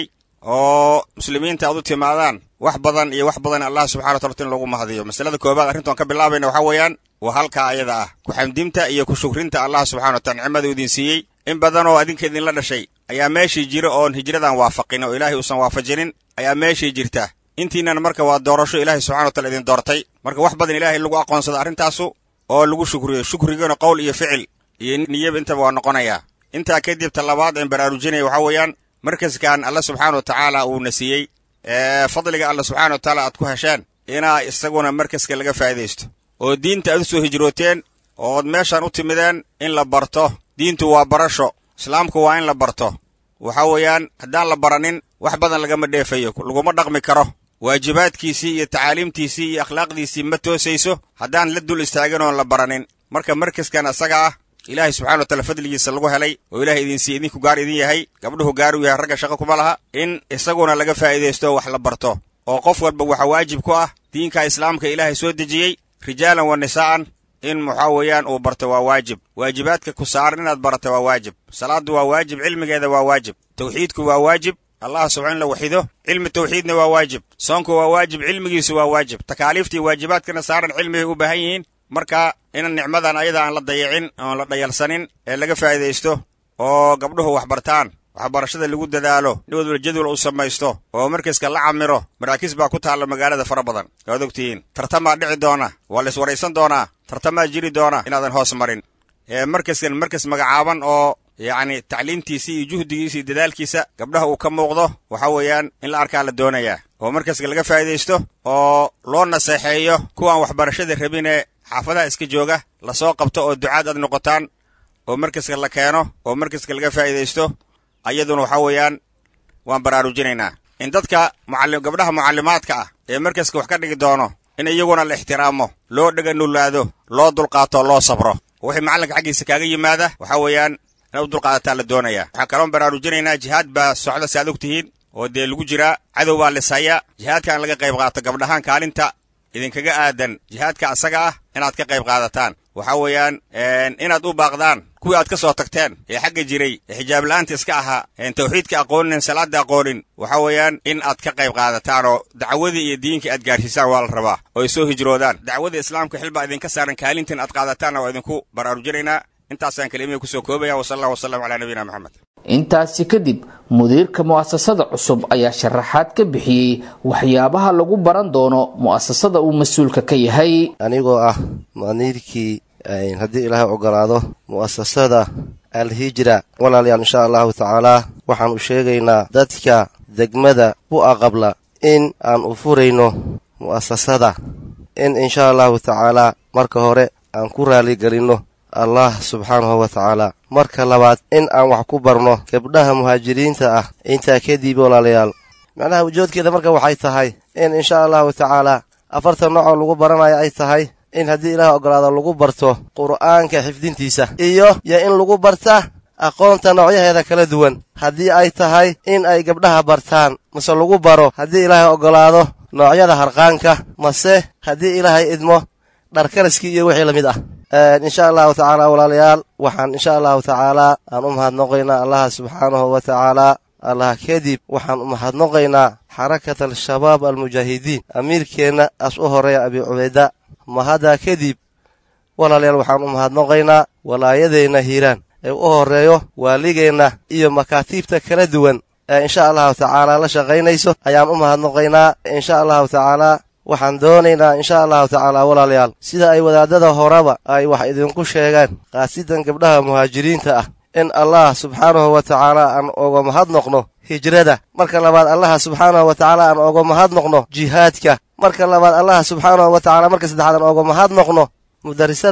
oo muslimiinta aad u timaadaan wax badan iyo wax badan allah subxana wa tala in loogu mahadiyo masalada koobaad arrintoon ka bilaabayna waxaa weeyaan waa halkaa ayada ah ku-xamdinta iyo ku shukrinta allah subxana wa tala nicmada idin siiyey in badan oo adinka idinla dhashay ayaa meeshii jira oon hijradan waafaqin oo ilaahay uusan waafajinin ayaa meeshii jirta intiinan marka waa doorasho ilaahay subxana wa tala idin doortay marka wax badan ilaahay lagu aqoonsado arrintaasu oo lagu shukriyo shukrigana qowl iyo ficil iyo niyaba intaba waa noqonayaa intaa kadib talabaad een baraarujinaya waxaa weeyaan markaskan alla subxaana wa tacaala uuna siiyey ee fadliga alla subxana wa tacaala aad ku hesheen inaa isaguna markaska laga faa'idaysto oo diinta aad u soo hijrooteen ood meeshan u timideen in la barto diintu waa barasho islaamku waa in la barto waxa weeyaan haddaan la baranin wax badan lagama dheefayo laguma dhaqmi karo waajibaadkiisii iyo tacaaliimtiisii iyo akhlaaqdiisii ma toosayso haddaan la dul istaagin oon la baranin marka markaskan asaga ah ilaahay subxana wa taala fadligiisa lagu helay oo ilahay idinsiiye idinku gaar idin yahay gabdhuhu gaar u yahay ragga shaqo kuma laha in isaguna laga faa'idaysto oo wax la barto oo qof walba waxaa waajib ku ah diinka islaamka ilaahay soo dejiyey rijaalan wa nisaa'an in waxaa weeyaan uu barto waa waajib waajibaadka ku saaran inaad barato waa waajib salaaddu waa waajib cilmigeeda waa waajib tawxiidku waa waajib allah subxa in la waxido cilmi tawxiidna waa waajib soonku waa waajib cilmigiisu waa waajib takaaliiftii waajibaadkana saaran cilmigay u baahan yihiin marka inan nicmadan ayada aan la dayicin oon la dhayalsanin ee laga faa'idaysto oo gabdhuhu wax bartaan waxbarashada lagu dadaalo nin wadwal jadwal uu samaysto oo markaska la camiro maraakiis baa ku taalla magaalada fara badan waad ogtihiin tartamaa dhici doona waa la iswaraysan doonaa tartamaa jiri doona inaadan hoos marin ee markaskan markas magacaaban oo yacni tacliimtiisa iyo juhdigiisa iyo dadaalkiisa gabdhaha uu ka muuqdo waxa weeyaan in la arkaa la doonayaa oo markaska laga faa'idaysto oo loo naseexeeyo kuwaan waxbarashada rabinee xaafadaha iska jooga lasoo qabto oo ducaad aad noqotaan oo markaska la keeno oo markaska laga faa'idaysto ayaduna waxaa weeyaan waan baraarujinaynaa in dadka mucallim gabdhaha mucallimaadka ah ee markaska wax ka dhigi doono in iyaguna la ixtiraamo loo dhega nulaado loo dulqaato loo sabro wixii macallinka xaggiisa kaaga yimaada waxaa weeyaan inaad u dulqaadataa la doonayaa waxaan kaloon baraarujinaynaa jihaad baa socda si aad og tihiin oo dee lagu jiraa cadow baa lisaya jihaadka in laga qayb qaato gabdhahaan kaalinta idinkaga aadan jihaadka asaga ah inaad ka qayb qaadataan waxaa weeyaan inaad u baaqdaan kuwii aad ka soo tagteen ee xagga jiray ee xijaab la'aanta iska ahaa een tawxiidka aqoonin salaadda aqoonin waxaa weeyaan in aad ka qayb qaadataan oo dacwadii iyo diinkii aad gaarsiisaan waa la rabaa oo ay soo hijroodaan dacwada islaamka xilbaa idinka saaran kaalintan aad qaadataanna waa idinku baraarujinaynaa intaasaan kalimihii kusoo koobaya wasala allah wasalam calaa nabiyina moxamed intaasi kadib mudiirka mu'asasada cusub ayaa sharaxaad ka bixiyey waxyaabaha lagu baran doono mu'asasada uu mas-uulka ka yahay anigoo ah mu'aniirkii haddii ilaahay ogolaado mu'asasada alhijra walaalayaal insha allahu tacaalaa waxaan u sheegaynaa dadka degmada bu'a qabla in aan u furayno mu'asasada in insha allahu tacaalaa marka hore aan ku raaligelinno allah subxaanahu wa tacaala marka labaad in aan wax ku barno gabdhaha muhaajiriinta ah intaa kadib walaalayaal macnaha ujoodkeeda marka waxay tahay in insha allahu tacaalaa afartan noocoo lagu baranayo ay tahay in haddii ilaah ogolaado lagu barto qur'aanka xifdintiisa iyo yo in lagu barta aqoonta noocyaheeda kala duwan haddii ay tahay in ay gabdhaha bartaan mase lagu baro haddii ilaahay ogolaado noocyada harqaanka mase haddii ilaahay idmo dharkaraskii iyo wixii la mid ah insha allahu tacaala walaalayaal waxaan insha allahu tacaalaa aan u mahadnoqaynaa allaha subxaanahu wa tacaalaa allah kadib waxaan u mahadnoqaynaa xarakat al-shabaab almujaahidiin amiirkeenna as u horeeya abi cubayda mahaddaa kadib walaalayaal waxaan u mahadnoqaynaa walaayadeenna hiiraan ee u horeeyo waaligeenna iyo makaatiibta kala duwan ee insha allahu tacaalaa la shaqaynayso ayaan u mahadnoqaynaa insha allahu tacaalaa waxaan doonaynaa insha allahu tacaalaa walaalayaal sida ay wadaadada horeba ay wax idinku sheegaan qaasidan gabdhaha muhaajiriinta ah in allah subxaanahu wa tacaala aan oga mahadnoqno hijrada marka labaad allaha subxaanahu wa tacaala aan oga mahadnoqno jihaadka marka labaad allaha subxaanahu wa tacala marka saddexaad aan oga mahadnoqno mudarisadan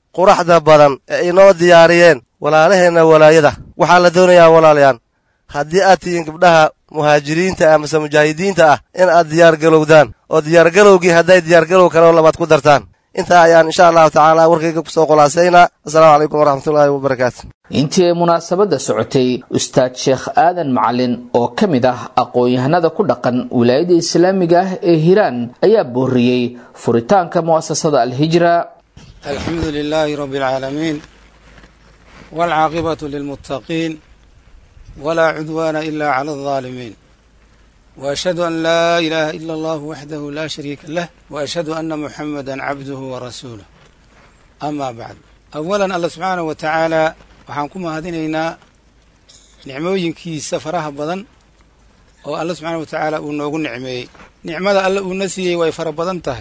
quraxda badan ee inoo diyaariyeen walaalaheenna walaayada waxaa la doonayaa walaalayaan haddii aad tihiin gabdhaha muhaajiriinta ah mase mujaahidiinta ah in aad diyaargalowdaan oo diyaargalowgii hadday diyaargalow kaleo labaad ku dartaan intaa ayaan insha allahu tacaala warkayga kusoo khulaasaynaa assalaamu calaykum waraxmatullaahi wabarakaatu intii ay munaasabadda socotay ustaad sheekh aadan macalin oo ka mid ah aqoon-yahanada ku dhaqan wilaayada islaamiga ah ee hiiraan ayaa booriyey furitaanka mu'asasada alhijra alxamdu lilaahi rabbi alcaalamiin waalcaaqibatu lilmuttaqiin walaa cudwaana ila cala aldaalimiin وأشهد أن لا إله إلا الله وحده لا شريك له وأشهد أن محمدا عبده ورسوله أما بعد أولا الله سبحانه وتعالى waxaan ku mahadinaynaa nicmooyinkiisa faraha badan oo alla subxaana wa tacaala uu noogu nicmeeyey nicmada alle uuna siiyey way fara badan tahay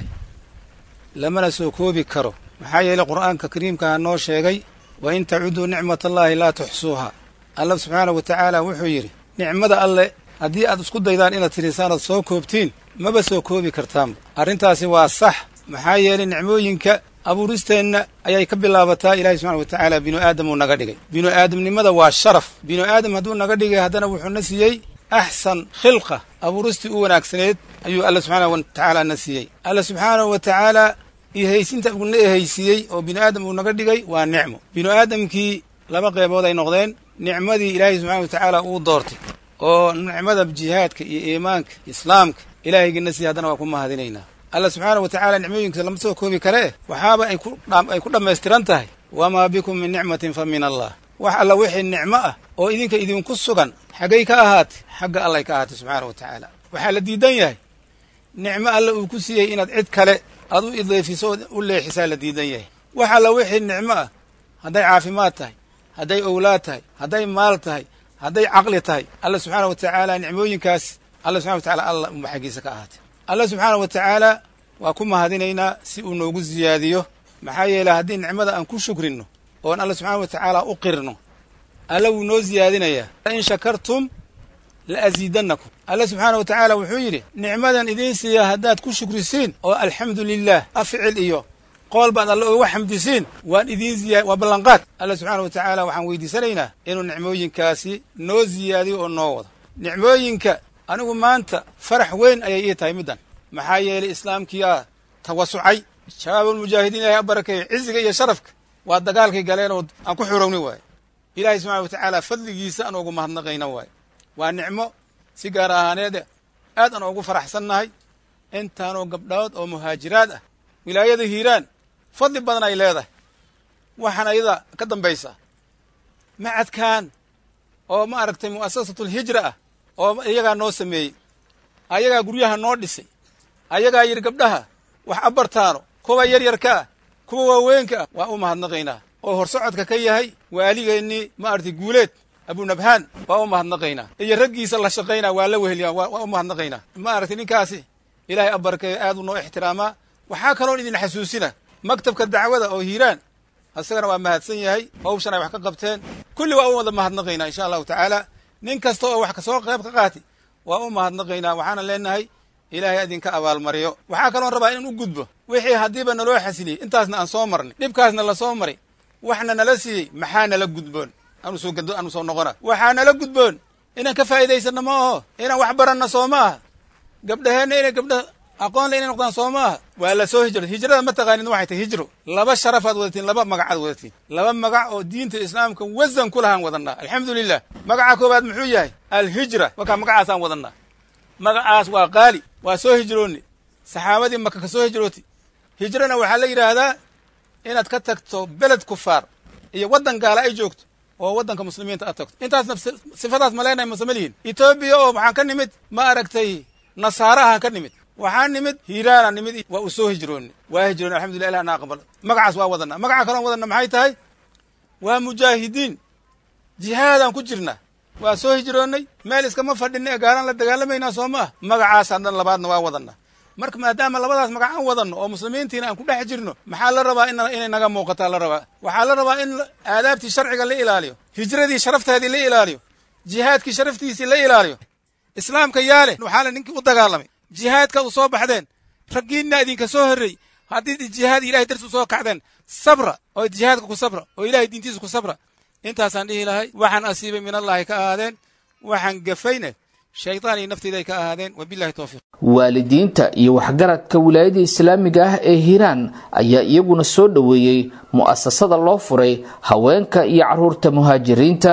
lamana soo koobi karo maxaa yeeley qur'aanka kariimkaha noo sheegay wa in tacuduu nicmatallaahi laa tuxsuuha alla subxaana wa tacaala wuxuu yidhi nicmada alle haddii aad isku daydaan inaad tirisaan ood soo koobtiin maba soo koobi kartaanba arrintaasi waa sax maxaa yeelay nicmooyinka abuuristeenna ayay ka bilaabataa ilaahay subxana wa tacaala binu aadam uu naga dhigay binu aadamnimada waa sharaf binu aadam hadduu naga dhigay haddana wuxuuna siiyey axsan khilqa abuuristii u wanaagsaneed ayuu alla subxaana wa tacaala na siiyey alla subxaanahu wa tacaala ihaysinta uuna ehaysiiyey oo binu aadam uu naga dhigay waa nicmo binu aadamkii laba qeybood ay noqdeen nicmadii ilaahay subxana wa tacaala uu doortay oo nicmada jihaadka iyo iimaanka islaamka ilaahaygiina siiya haddana waa ku mahadinaynaa alla subxaana wa tacaala nicmooyinkiisa lama soo koobi kare eh waxaaba ay ku dhammaystiran tahay wamaa bikum min nicmatin fa min allah wax alla wixii nicmo ah oo idinka idinku sugan xaggay ka ahaatay xagga allay ka ahaatay subxaana wa tacaala waxaa la diidan yahay nicmo alle uu ku siiyey inaad cid kale aad u ideefiso oo u leexisaa la diidan yahay wax alla wixii nicmo ah hadday caafimaad tahay hadday owlaad tahay hadday maal tahay hadday caqli tahay alla subxaana wa tacaala nicmooyinkaas alla subxana wa tacala alla unba xaggiisa ka ahaatay alla subxaana wa tacaala waa ku mahadinaynaa si uu noogu siyaadiyo maxaa yeeley haddii nicmada aan ku shukrinno oon alla subxaana wa tacaala u qirno alla wuu noo siyaadinayaa in shakartum la asiidannakum alla subxaana wa tacaala wuxuu yidhi nicmadan idiin siiya haddaad ku shukrisiin oo alxamdu lilah aficil iyo qool baad alle uga xamdisiin waan idiin ziya waa ballanqaad alla subxaana wa tacaala waxaan weydiisanaynaa inuu nicmooyinkaasi noo siyaadiyo oo noo wado nicmooyinka anigu maanta farax weyn ayay ii tahay middan maxaa yeelay islaamkii ah tawasucay shabaabulmujaahidiin ilahay a barakeeyo ciziga iyo sharafka waa dagaalkay galeen oo aan ku xurowni waaye ilaahay subxana wa tacaala fadligiisa aan ugu mahadnaqayna waaye waa nicmo si gaar ahaaneede aad aan ugu faraxsannahay intaanoo gabdhood oo muhaajiraad ah wilaayada hiiraan fadli badan ay leedahay waxaan ayada ka dambaysaa macadkan oo ma aragtay mu'asasatulhijra ah oo iyagaa noo sameeyey ayagaa guryaha noo dhisay ayagaa yidhi gabdhaha wax abartaano kuwa yaryarka ah kuwa waaweynka ah waa u mahadnaqaynaa oo horsocodka ka yahay waaligeennii ma aragtay guuleed abunabhaan waa u mahadnaqaynaa iyo raggiisa la shaqaynaa waa la weheliyaa waa u mahadnaqaynaa ma aragtay ninkaasi ilaahay abarkeeyo aad u noo ixtiraamaa waxaa kaloon idin xasuusina maktabka dacwada oo hiiraan isagana waa mahadsan yahay hawshan ay wax ka qabteen kulli waa u wada mahadnaqaynaa insha allahu tacaala nin kasta oo wax kasoo qayb ka qaati waa u mahadnaqaynaa waxaana leenahay ilaahay idinka abaalmariyo waxaa kaloon rabaa in u gudbo wixii haddiiba naloo xasiliyey intaasna aan soo marnay dhibkaasna la soo maray waxna nala siiyey maxaa nala gudboon anu soo gado anu soo noqona waxaa nala gudboon inaan ka faa'iidaysanno ma aho inaan wax baranno soo ma aha gabdhaheenna inay gabdha aqoon le inay noqdaan soo ma aha waa la soo hijro hijrada ma taqaanin waxay tahay hijro laba sharafaad wadatiin laba magacaad wadatiin laba magac oo diinta islaamka wasan ku lahaan wadannaa alxamdu lilah magaca koowaad muxuu yahay alhijra wakaa magacaasaan wadannaa magacaas waa qaali waa soo hijroonni saxaabadii maka ka soo hijrooti hijrona waxaa la yidhaahdaa inaad ka tagto beled kufaar iyo waddan gaala ay joogto oo waddanka muslimiinta aad tagto intaasna sifadaas ma leenahay mase ma lihin etoobiya oo waxaan ka nimid ma aragtay nasaarahaan ka nimid waxaa nimid hiiraana nimid waa u soo hijroonni waa hijroonni alxamdulillah ilah na aqbalo magacaas waa wadanaa magaca kaloon wadanna maxay tahay waa mujaahidiin jihaadaan ku jirnaa waa soo hijroonnay meel iskama fadhinna ee gaalaan la dagaalamaynaa soo ma ah magacaas haddan labaadna waa wadanaa marka maadaama labadaas magac aan wadanno oo muslimiintiina aan ku dhex jirno maxaa la rabaa inay naga muuqataa la rabaa waxaa la rabaa in aadaabtii sharciga la ilaaliyo hijradii sharafteedii la ilaaliyo jihaadkii sharaftiisii la ilaaliyo islaamka yaale waxaa le ninkii u dagaalamay jihaadka u soo baxdeen raggiinna idinka soo horrey haddii jihaad ilahay darsu soo kacdeen sabra oo jihaadka ku sabra oo ilahay diintiisa ku sabra intaasaan dhihi lahay waxaan asiibay min allahi ka ahaadeen waxaan gafayne shaydaan iyo nafteyda ay ka ahaadeen wabillahi towfiiq waalidiinta iyo waxgaradka wilaayada islaamiga ah ee hiiraan ayaa iyaguna soo dhoweeyey mu'asasada loo furay haweenka iyo carruurta muhaajiriinta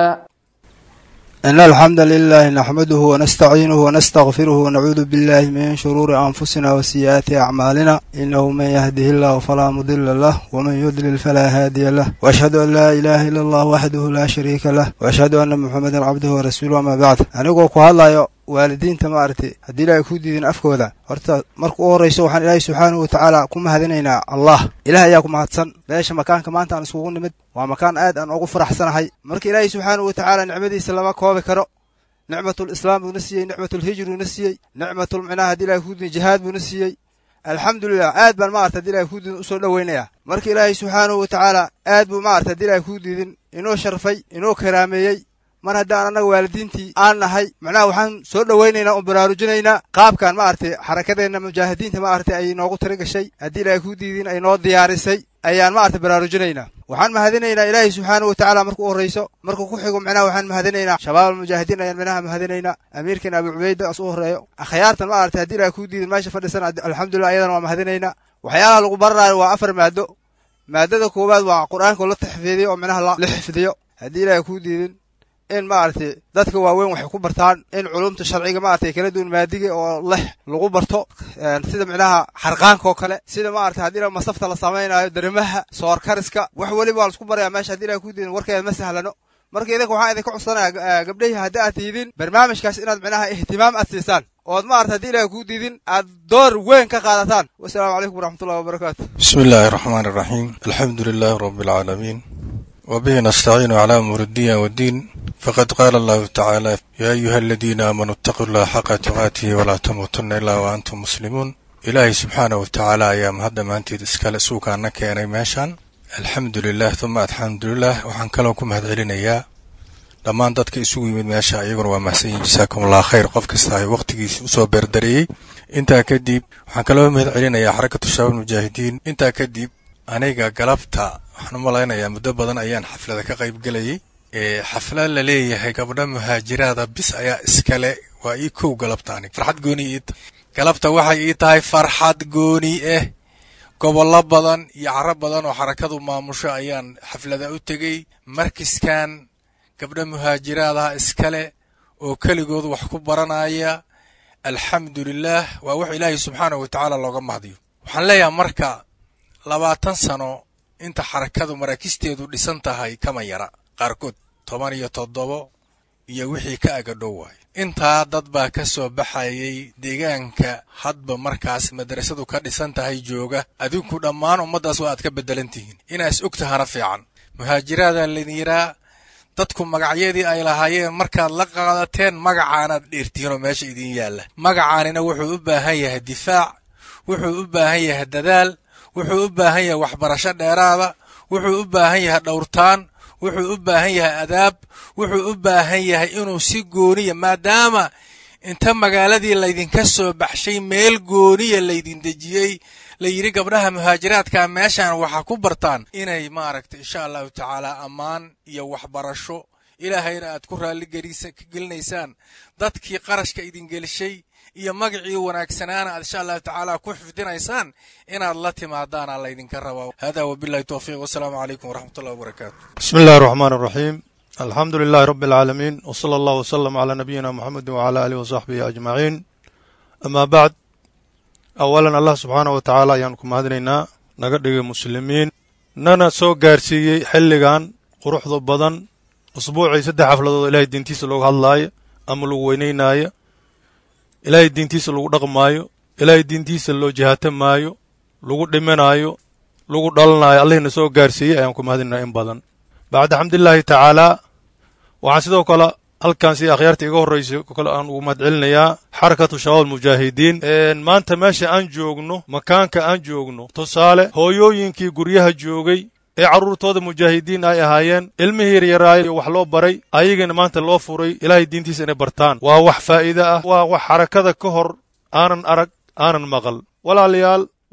إن الحمد لله نحمده ونستعينه ونستغفره ونعوذ بالله من شرور أنفسنا وسيئات أعمالنا إنه من يهده الله فلا مضل له ومن يضلل فلا هادي له وأشهد أن لا إله إلا الله وحده لا شريك له وأشهد أن محمدا عبده ورسوله أما بعد أنigoo ku hadlayo waalidiinta maaragtay haddii ilaahay ku diidin afkooda horta marka u horrayso waxaan ilaahay subxaanahu wa tacaala ku mahadinaynaa allah ilaah ayaa ku mahadsan meesha makaanka maanta aan iskugu nimid waa makaan aad aan ugu faraxsanahay marka ilaahay subxaanahu wa tacaala nicmadiisa lama koobi karo nicmatul islaam buuna siiyey nicmatul hijr buuna siiyey nicmatul micnaha haddii ilahay ku diidin jihaad buuna siiyey alxamdulilah aad baan maarata haddii ilahay ku diidin usoo dhowaynayaa marka ilaahay subxaanahu wa tacaala aad buu maarata haddii ilahay ku diidin inoo sharfay inoo karaameeyey mar haddaan annaga waalidiintii aan nahay macnaha waxaan soo dhowaynaynaa oo baraarujinaynaa qaabkan maaragtay xarakadeenna mujaahidiinta maaragtay ay noogu tiri gashay haddii ilaahay ku diidin ay noo diyaarisay ayaan maaragtay baraarujinaynaa waxaan mahadinaynaa ilaahay subxaanahu wa tacaala marka u horrayso marka ku xigo macnaha waxaan mahadinaynaa shabaab almujaahidiin ayaan micnaha mahadinaynaa amiirkeena abu cubayda as u horreeyo akhyaartan maaragtay haddii ilaahay ku diidin meesha fadhisan alxamdulillah ayadana waa mahadinaynaa waxyaalaha lagu bararaayo waa afar maado maadada koowaad waa qur'aanka la taxfiidiyo oo micnaha la xifdiyo haddii ilaahay ku diidin in maaragtay dadka waaweyn waxay ku bartaan in culumta sharciga maaragtay kala duwan maadiga oo leh lagu barto sida micnaha xarqaanka oo kale sida maaragtay haddii la masafta la samaynayo darimaha soor kariska wax weliba waa laisku barayaa meesha haddii ilahay ku diidin warkeeda ma sahlano marka idinka waxaan idinka codsanayaa gabdhahii haddii aad tiidin barnaamijkaas inaad micnaha ihtimaam aad siisaan ood maarata haddii ilahay ku diidin aad door weyn ka qaadataan wasalaamu calaykum waraxmatullahi wabarakaatu bismi illaahi araxmaan araxiim alxamdu lilaahi rabbi alcaalamiin وبه نستعين على أمور الدين والدين فقد قال الله تعالى يا أيها الذين آمنوا اتقوا الله حق تقاته ولا تموتن إلا وأنتم مسلمون إلهي سبحانه وتعالى يا مهدا maanteed iskale suukaana keenay meeshan alxamdu lilah uma alxamdu lilah waxaan kaloo ku mahad celinayaa dhammaan dadka isugu yimid meesha iyaguna waa mahadsanyihin jasaakum allah khayr qof kasta ay waqtigiisa usoo beerdareeyey intaa kadib waxaan kaloo mahad celinayaa xarakatu shabaab mujaahidiin intaa kadib aniga galabta waxaan u malaynayaa muddo badan ayaan xaflada ka qayb gelayay xaflad la leeyahay gabdha muhaajiraada bis ayaa iskale waa ii kow galabta anig farxad gooni ii galabta waxay ii tahay farxad gooni ah gobollo badan iyo caro badan oo xarakadu maamusho ayaan xaflada u tegey markiskan gabdha muhaajiraadaha iskale oo keligood wax ku baranaya alxamdu lilaah waa wax ilaahay subxaanahu wa tacaala looga mahdiyo waxaan leeyahay marka labaatan sano inta xarakadu maraakisteedu dhisan tahay kama yara qaarkood toban iyo toddobo iyo wixii ka agadhow waayo intaa dad baa ka soo baxayay deegaanka hadba markaas madrasadu ka dhisan tahay jooga adinku dhammaan ummaddaas waa aad ka beddelan tihiin inaas og tahana fiican muhaajiraadaa laydin yiraa dadku magacyadii ay lahaayeen markaad la qaadateen magacaanaad dheertihiinoo meesha idin yaalla magacaanina wuxuu u baahan yahay difaac wuxuu u baahan yahay dadaal wuxuu u baahan yahay waxbarasho dheeraada wuxuu u baahan yahay dhowrtaan wuxuu u baahan yahay adaab wuxuu u baahan yahay inuu si gooniya maadaama inta magaaladii laydinka soo baxshay meel gooniya laydin dejiyey la yidhi gabdhaha muhaajiraadka meeshan waxaa ku bartaan inay maaragtay insha allahu tacaala ammaan iyo waxbarasho ilaahayna aad ku raalligelinaysaan dadkii qarashka idin gelishay iyo magacii wanaagsanaana aad insha allahu tacaala ku xifdinaysaan inaad la timaadaana laydinka rabaa hada wabillahi towfiiq wasalaamu calaykum waraxmat ullahi wabarakaatu bismi illahi araxmaan araxiim alxamdu lilahi rabbi alcaalamiin wsala allahu wsalam calaa nabiyina muxamedi wacala aalihi wasaxbihi ajmaciin amaa bacd awalan allah subxaanahu wa tacaala ayaanu ku mahadinaynaa naga dhigay muslimiin nana soo gaarsiiyey xilligan quruxda badan usbuucii saddex xafladood ilaahay diintiisa looga hadlaayo ama lagu weynaynaayo ilaahay diintiisa lagu dhaqmaayo ilaahay diintiisa loo jihaatamaayo lagu dhimanaayo lagu dhalanaayo allihina soo gaarsiiyey ayaan ku mahadinaynaa in badan bacda xamdulilaahi tacaalaa waxaan sidoo kale halkan si akhyaarta iga horraysay kale aan ugu mahad celinayaa xarakatu shabaab mujaahidiin maanta meesha aan joogno makaanka aan joogno tusaale hooyooyinkii guryaha joogay ee carruurtooda mujaahidiin ay ahaayeen ilmihii yaryaraay wax loo baray ayagana maanta loo furay ilaahay diintiisa inay bartaan waa wax faa'iide ah waa wax xarakada ka hor aanan arag aanan maqal walaalayaal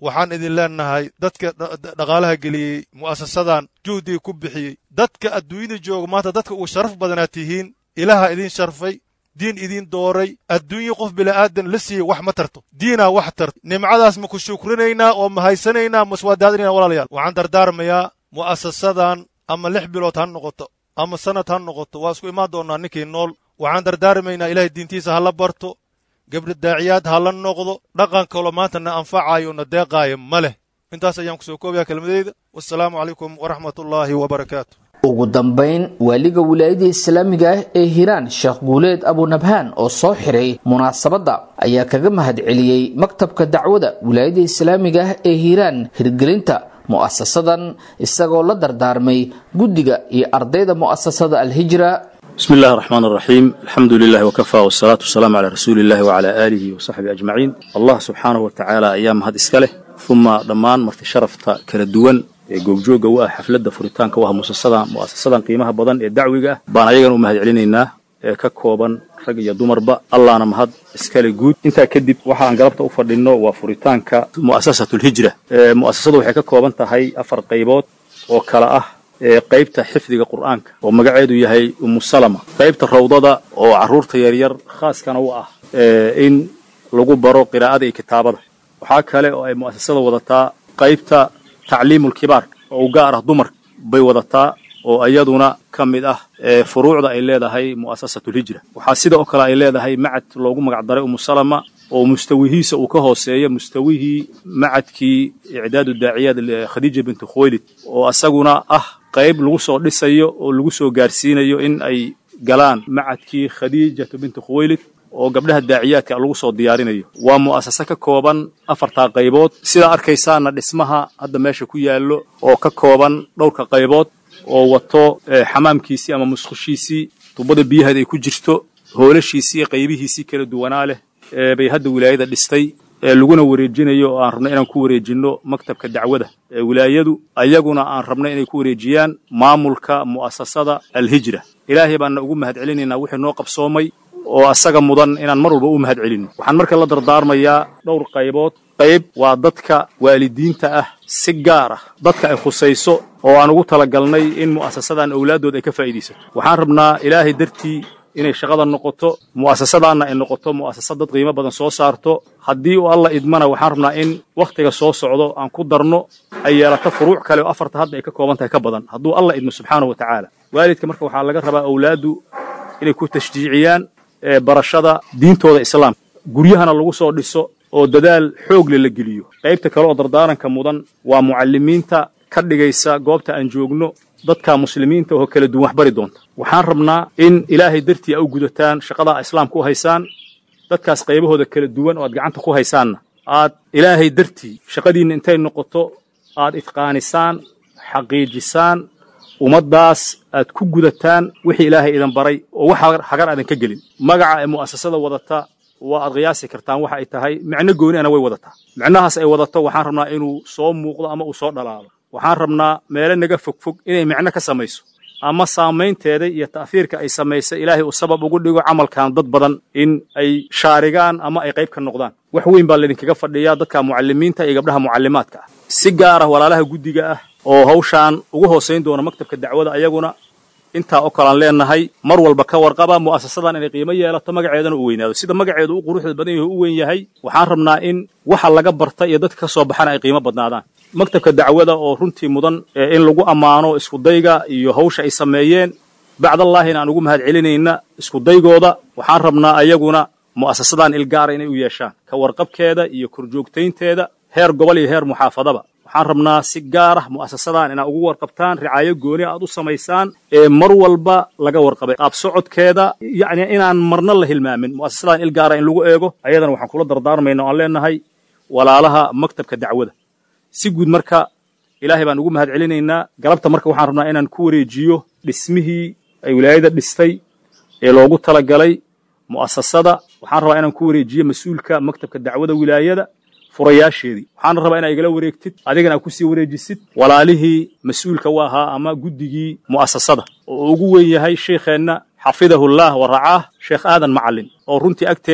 waxaan idin leenahay dadka dhaqaalaha geliyey mu'asasadan juhdiga ku bixiyey dadka adduunyada jooga maanta dadka ugu sharaf badanaad tihiin ilaaha idin sharfay diin idiin dooray adduunye qof bila'aadan la siiyey wax ma tarto diinaa wax tarto nimcadaas ma ku shukrinaynaa oo ma haysanaynaa maswaadaadinayna walaalayaal waxaan dardaarmayaa mu'asasadan ama lix bilood ha noqoto ama sannad ha noqoto waa isku imaan doonnaa ninkii nool waxaan dardaarmaynaa ilaahay diintiisa ha la barto gabdha daaciyaad ha la noqdo dhaqan kaloo maanta na anfacaayo na deeqaayo ma leh intaas ayaan ku soo koobayaa kelmadeyda wassalaamu calaykum waraxmatullaahi wabarakaatu ugu dambayn waaliga wilaayada islaamiga ah ee hiiraan sheekh guuleed abunabhaan oo soo xiray munaasabadda ayaa kaga mahadceliyey maktabka dacwada wilaayada islaamiga ah ee hiiraan hirgelinta mu'asasadan isagoo la dardaarmay guddiga iyo ardayda mu'asasada alhijra بسم الله الرحمن الرحيم الحمد لله وكفى والصلاة والسلام على رسول الله وعلى آله وصحبه أجمعين الله سبحانه وتعالى أيام هذا إسكاله ثم ضمان مرت شرفت كردوان goobjooga u ah xafladda furitaanka u ah muasasadan mu'asasadan qiimaha badan ee dacwiga ah baan ayagan u mahad celinaynaa ee ka kooban rag iyo dumarba allahna mahad iskale guud intaa kadib waxaan galabta u fadhinno waa furitaanka mu'asasatulhijra mu'asasadu waxay ka kooban tahay afar qaybood oo kala ah qaybta xifdiga qur'aanka oo magaceedu yahay umu salama qaybta rawdada oo carruurta yaryar khaaskana u ah in lagu baro qiraa'ada iyo kitaabada waxaa kale oo ay mu'asasada wadataa qaybta tacliimulkibaar oo u gaar ah dumarka bay wadataa oo iyaduna ka mid ah furuucda ay leedahay mu'asasatulhijra waxaa sida oo kale ay leedahay macad loogu magacdaray umu salama oo mustawihiisa uu ka hooseeya mustawihii macadkii icdaadu daaciyaad khadiija bintu khuwaylid oo asaguna ah qayb lagu soo dhisayo oo lagu soo gaarsiinayo in ay galaan macadkii khadiijatu bintu khuwaylid oo gabdhaha daaciyaadka lagu soo diyaarinayo waa mu'asase ka kooban afartaa qaybood sidaa arkaysaana dhismaha hadda meesha ku yaallo oo ka kooban dhowrka qaybood oo wato xamaamkiisii ama musqushiisii tubada biyaheed ay ku jirto hoolashiisii qaybihiisii kala duwanaa leh bay hadda wilaayada dhistay laguna wareejinayo oo aan rabno inaan ku wareejinno maktabka dacwada ee wilaayadu ayaguna aan rabno inay ku wareejiyaan maamulka mu'asasada alhijra ilaahay baana ugu mahad celinaynaa wixii noo qabsoomay oo asaga mudan inaan mar walba u mahad celinno waxaan marka la dardaarmayaa dhowr qaybood qayb waa dadka waalidiinta ah si gaar ah dadka ay khusayso oo aan ugu talagalnay in mu'asasadan owlaaddood ay ka faa'iidaysato waxaan rabnaa ilaahay dartii inay shaqada noqoto mu'asasadaanna ay noqoto mu'asasad dad qiimo badan soo saarto haddii uu alla idmana waxaan rabnaa in wakhtiga soo socdo aan ku darno ay yeelato furuuc kale oo afarta hadda ay ka kooban tahay ka badan hadduu alla idmo subxaanahu wa tacaala waalidka marka waxaa laga rabaa owlaaddu inay ku tashjiiciyaan barashada diintooda islaamka guryahana lagu soo dhiso oo dadaal xoogle la geliyo qaybta kale oo dardaaranka mudan waa mucallimiinta ka dhigaysa goobta aan joogno dadka muslimiinta oo kala duwan wax bari doonta waxaan rabnaa in ilaahay dartii a u gudataan shaqadaa islaamka u haysaan dadkaas qaybahooda kala duwan oo aad gacanta ku haysaanna aad ilaahay dartii shaqadiinna intay noqoto aad idqaanisaan xaqiijisaan ummaddaas aad ku gudataan wixii ilaahay idan baray oo wax hagar aadan ka gelin magaca ee mu'asasada wadata waa aad qiyaasi kartaan waxa ay tahay micno gooniana way wadataa micnahaas ay wadato waxaan rabnaa inuu soo muuqdo ama uu soo dhalaalo waxaan rabnaa meelo naga fogfog inay micno ka samayso ama saamaynteeda iyo ta'fiirka ay samaysa ilaahay uu sabab ugu dhigo camalkan dad badan in ay shaarigaan ama ay qayb ka noqdaan wax weyn baa laydinkaga fadhiyaa dadka mucallimiinta iyo gabdhaha mucallimaadka ah si gaara walaalaha guddiga ah oo hawshaan ugu hoosayn doona maktabka dacwada ayaguna intaa oo kalaan leenahay mar walba ka warqaba mu'asasadan inay qiimo yeelato magaceedana u weynaado sida magaceedu u quruxda badan yahay u weyn yahay waxaan rabnaa in waxa laga barta iyo dadka ka soo baxana ay qiimo badnaadaan maktabka dacwada oo runtii mudan in lagu ammaano iskudayga iyo hawsha ay sameeyeen bacdallaahina aan ugu mahad celinayna iskudaygooda waxaan rabnaa ayaguna mu'asasadan ilgaara inay u yeeshaan ka warqabkeeda iyo korjoogtaynteeda heer gobol iyo heer muxaafadaba waxaan rabnaa si gaar ah mu'asasadan inaad ugu warqabtaan ricaayo gooni aad u samaysaan ee mar walba laga warqabay qaab socodkeeda yacni inaan marna la hilmaamin mu'asasadan ilgaara in lagu eego ayadana waxaan kula dardaarmayna o aan leenahay walaalaha maktabka dacwada si guud marka ilaahay baan ugu mahad celinaynaa galabta marka waxaan rabnaa inaan ku wareejiyo dhismihii ay wilaayada dhistay ee loogu talagalay mu'asasada waxaan rabaa inaan ku wareejiyo mas-uulka maktabka dacwada wilaayada furayaasheedii waxaana rabaa inaa igala wareegtid adigana aad ku sii wareejisid walaalihii mas-uulka u ahaa ama guddigii mu'asasada oo ugu weyn yahay sheikheenna xafidahullah wa racaah sheekh aadan macallin oo runtii agteenna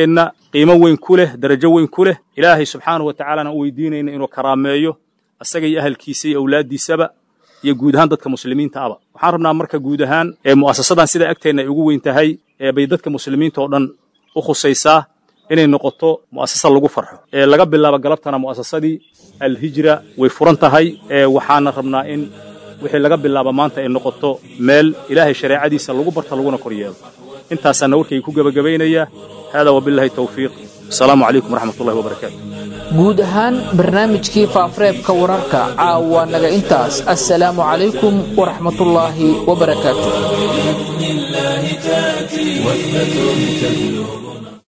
qiimo weyn ku leh darajo weyn ku leh ilaahay subxaanahu wa tacaalana u weydiinayna inuu karaameeyo asaga iyo ahalkiisa iyo awlaaddiisaba iyo guud ahaan dadka muslimiinta aba waxaan rabnaa marka guud ahaan ee mu'asasadan sida agteenna ay ugu weyn tahay ee bay dadka muslimiinta oo dhan u khusaysaa inay noqoto mu'asasa lagu farxo ee laga bilaabo galabtana mu'asasadii alhijra way furan tahay ee waxaana rabnaa in wixii laga bilaabo maanta ay noqoto meel ilaahay shareecadiisa lagu barta laguna kor yeelo intaasaana warkayga ku gebagabaynaya haadaa wabilaahi tawfiiq asalaamu calaykum waraxmat ullahi wabarakaatu guud ahaan barnaamijkii faafareebka wararka caawa naga intaas assalaamu calaykum waraxmatullaahi wabarakaatu بإذن الله تأتي وثبة تبلغ